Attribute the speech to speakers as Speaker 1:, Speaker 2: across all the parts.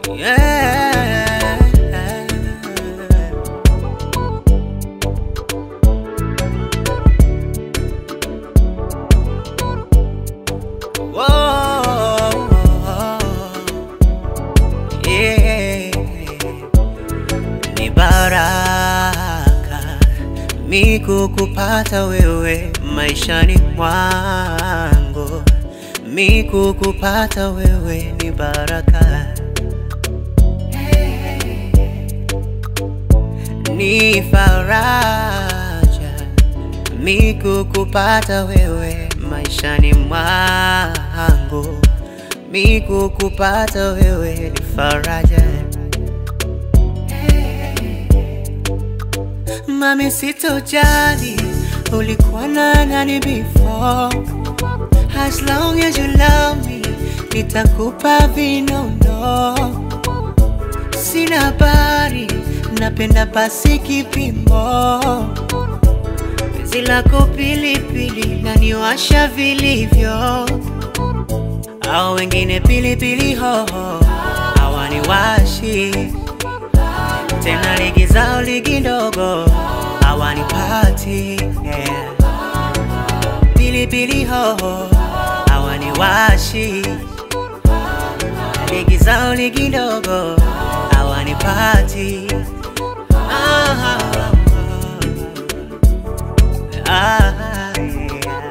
Speaker 1: Yeah. Whoa. Yeah. Ni baraka mi kukupata wewe maishani mwangu, mi kukupata wewe ni baraka, ni faraja mi kukupata wewe maishani mwangu, mi kukupata wewe ni faraja. Mami, sitojali ulikuwa na nani before, as long as you love me, nitakupa vinono. Sina habari, napenda basi kipimo, penzi lako pilipili laniwasha vilivyo, au wengine pilipili hoho hawaniwashi tena ligi zao ligi ndogo hawanipati yeah. Pilipili hoho hawaniwashi, ligi zao ligi ndogo hawanipati ah, ah, yeah.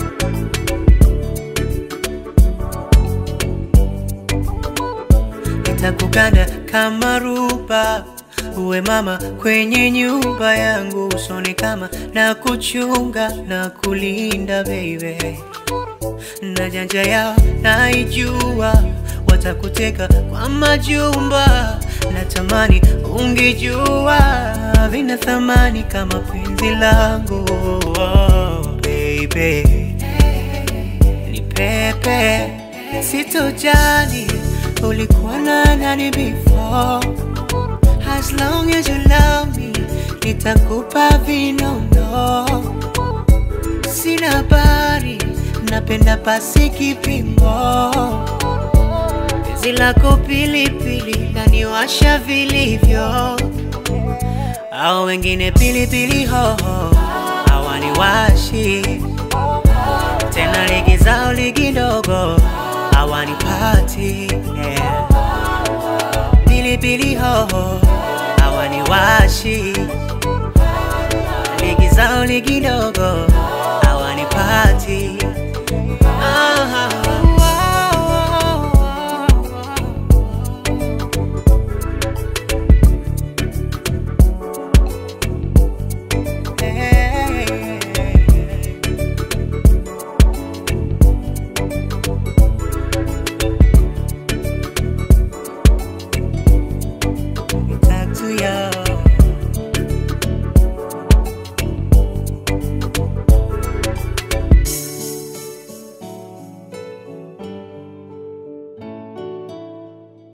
Speaker 1: nitakuganda kama ruba, uwe mama kwenye nyumba yangu, usoni kama na kuchunga na kulinda baby, na janja yao naijua, watakuteka kwa majumba, natamani ungejua vina thamani kama penzi langu oh, baby ni pepe, sitojali ulikuwa na nani before, as long as you love me, nitakupa vinono. Sina habari, napenda pasi kipimo, penzi lako pilipili laniwasha vilivyo, au wengine pilipili hoho hawaniwashi tena ligi zao ligi ndogo hawanipati yeah. Pilipili hoho hawaniwashi, ligi zao ligi ndogo